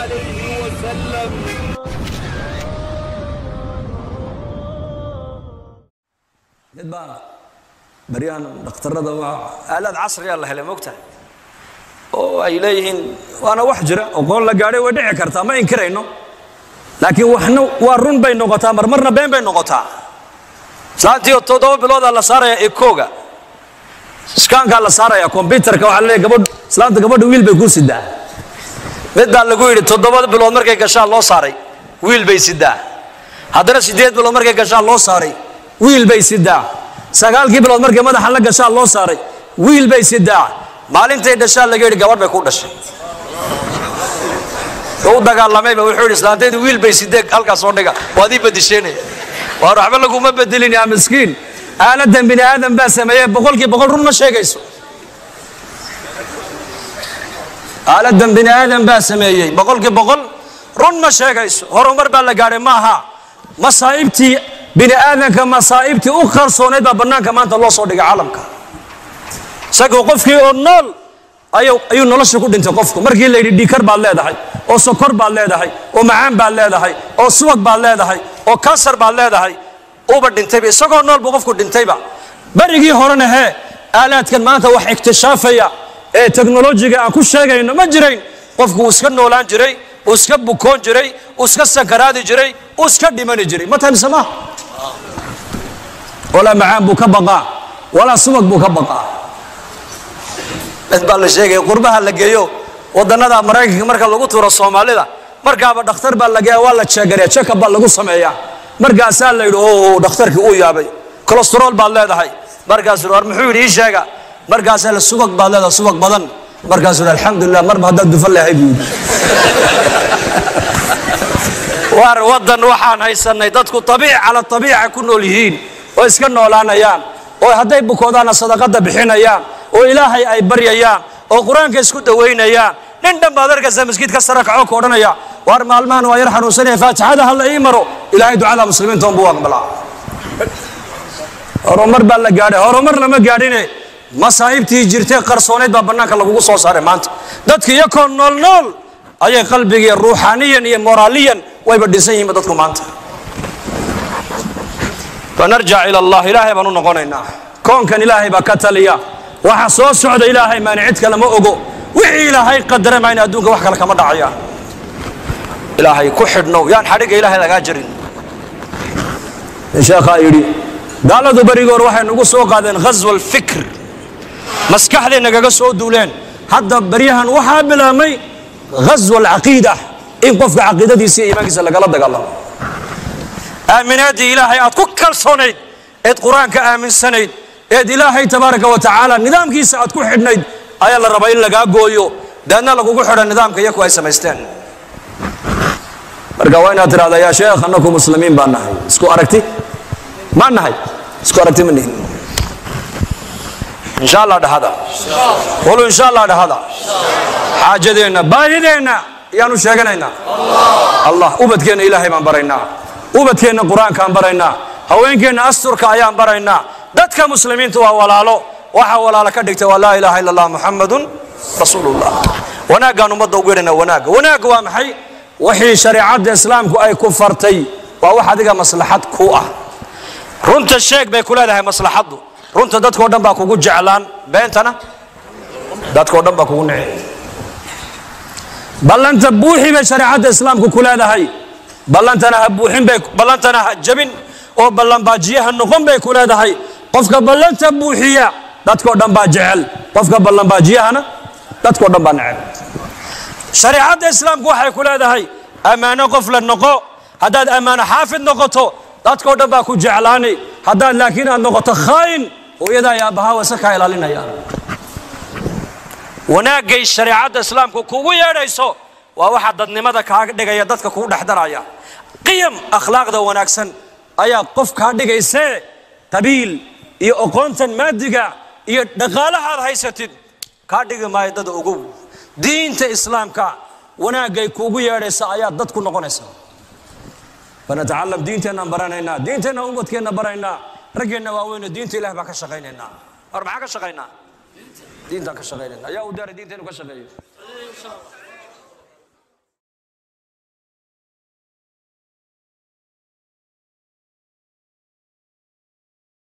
عليه وسلم mid baa baryahan dhakhtarada waa aalaad casriyaa la helay mogtahay oo ay leeyihiin waana wax jira oqoon la gaadhay way dhici kartaa ma inkirayno laakiin waxna waa run bay noqotaa marmarna been bay noqotaa islaantii oo toddoba biloodaa la saaraya ekooga iskaankaa la saaraya kombyutarka waxaa leeyahay gabadh islaanta gabadha wiil bay ku sidaa mid baa lagu yidhi toddoba bilood markay gashaan loo saaray wiil bay sidaa haddana siddeed bilood markay gashaan loo saaray wiil bay sidaa sagaalkii bilood markay madaxa la gashaan loo saaray wiil bay sidaa maalintay dhashaan laga yidhi gabadh bay ku dhashay u dagaalamayba wuxuu yidhi islaantaydu wiil bay sidee halkaas soo dhiga waad ii badisheynaya waar waxba laguma bedelin yaa miskiin aaladan bini aadam baa sameeyey boqolkii boqol run ma sheegayso aaladan bini aadam baa sameeyey boqolkii boqol run ma sheegayso horumar baa la gaadhay maaha masaa'ibtii bini aadamka masaa'ibtii u qarsoonayd baa bannaanka maanta loo soo dhigay caalamka isagoo qofkii oo nool ayuu ayuu nolosha ku dhintay qofku markii la yidhi dhiikar baad leedahay oo sokor baad leedahay oo macaan baad leedahay oo subag baad leedahay oo kansar baad leedahay uba dhintayba isagoo nool buu qofku dhintayba berigii horena hee aalaadkan maanta wax iktishaafaya ee teknolojiga aan ku sheegayno ma jirayn qofku uu iska noolaan jiray uu iska bukoon jiray uu iska sakaraadi jiray uu iska dhimani jiray ma tahay mise maaha walaa macaan buu ka baqaa walaa subag buu ka baqaa mid baa la sheegaya qurbaha la geeyo wadannada maraykanka marka lagu tuuro soomaalida markaaba dhakhtar baa lageeya waa la jeegariya check-up baa lagu sameeyaa markaasaa la yidhi o dhakhtarkii uu yaabay colestarol baad leedahay markaasuu war muxuu yidhi ii sheega markaasaa la subag baad leedahay subag badan markaasuu yidhi alxamdulilah marba haddaad dufan lehay buu yidhi war waddan waxaan haysanay dadku abiic cala abiica ku nool yihiin oo iska noolaanayaan oo hadday bukoodaana sadaqada bixinayaan oo ilaahay ay baryayaan oo qur-aanka isku dawaynayaan nin dhan baad arkaysaa maskiidka sare kaco ka odhanaya waar maalmahan waa yar xanuunsanaya faatixada ha la ii maro ilaahay ducada muslimiinta unbuu aqbalaa horumar baa la gaadhay horumar lama gaadhine masaa'ibtii jirtay qarsoonayd baa bannaanka lagugu soo saaray maanta dadka iyakoo nool nool ayay qalbigiiyo ruuxaaniyan iyo moraaliyan wayba dhisan yihiinba dadku maanta fanarjac ila allah ilaahay baan u noqonaynaa koonkan ilaahay baa ka taliya waxa soo socda ilaahay maani cid kale ma ogo wixii ilaahay qadara mayna adduunka wax kale kama dhacayaan ilaahay ku xidhnow yaan xadhigga ilaahay lagaa jarin sheekhaa yidhi gaaladu berigoor waxay nagu soo qaadeen ghaswa alfikr maskaxday nagaga soo duuleen hadda baryahan waxaa bilaabmay ghaswa alcaqiida in qofka caqiidadiisa iyo iimaankiisa lagala dagaalamo aaminaaddii ilaahay aad ku kalsoonayd eed qur-aanka aaminsanayd eed ilaahay tabaaraka wa tacaala nidaamkiisa aad ku xidhnayd ayaa la rabaa in lagaa gooyo deedna lagugu xidha nidaamka iyaku ay samaysteen marka waa inaad tidhahdaa yaa sheekh annaku muslimiin baan nahay isku aragti maa nahay isku aragti ma nihin insha allah dhahada qulu insha allah dhahada xaajadeenna baahideenna ayaanu sheeganaynaa allah ubadkeenna ilaahay baan baraynaa ubadkeenna qur-aankaan baraynaa haweenkeenna asturka ayaan baraynaa dadka muslimiinta waa walaalo waxaa walaalo ka dhigta waa laa ilaaha illa allah muxamadun rasuulullah wanaaggaan ummadda ugu yeedhana wanaagga wanaagga waa maxay wixii shareecadda islaamku ay ku fartay waa wax adiga maslaxad ku ah runta sheeg bay ku leedahay maslaxaddu runta dadkao dhan baa kugu jeclaan beentana dadkao dhan baa kugu nici ballanta buuxi bay shareecadda islaamku ku leedahay ballantana ha buuxin bay ballantana ha jabin oo ballanbaajiyaha noqon bay ku leedahay qofka ballanta buuxiya dadkao dhan baa jecel qofka ballanbaajiyahana dadkao dhan baa necel shareecadda islaamku waxay ku leedahay ammaano qof la noqo haddaad ammaano xaafid noqoto dadkao dhan baa ku jeclaani haddaad laakiin aad noqoto khaayin hooyadaa iyo aabbahaa wase kaa ilaalinayaan wanaaggay shareecadda islaamku kugu yeedhayso waa waxa dadnimada kaaga dhigaya dadka kugu dhexdaraya qiyam akhlaaqda wanaagsan ayaa qof kaa dhigaysee qabiil iyo aqoontan maadiga iyo dhaqaalahaad haysatid kaa dhigi maayo dada ogow diinta islaamka wanaaggay kuugu yeedhaysa ayaa dad ku noqonaysa fanatacalam diinteenaan baranaynaa diinteenna ubadkeenna baraynaa raggeenna waaweyne diinta ilahi baan ka shaqaynaynaa war maxaa ka shaqaynaa diintaan ka shaqaynayna ayaa u daaray diinteenu ka shaqeeyo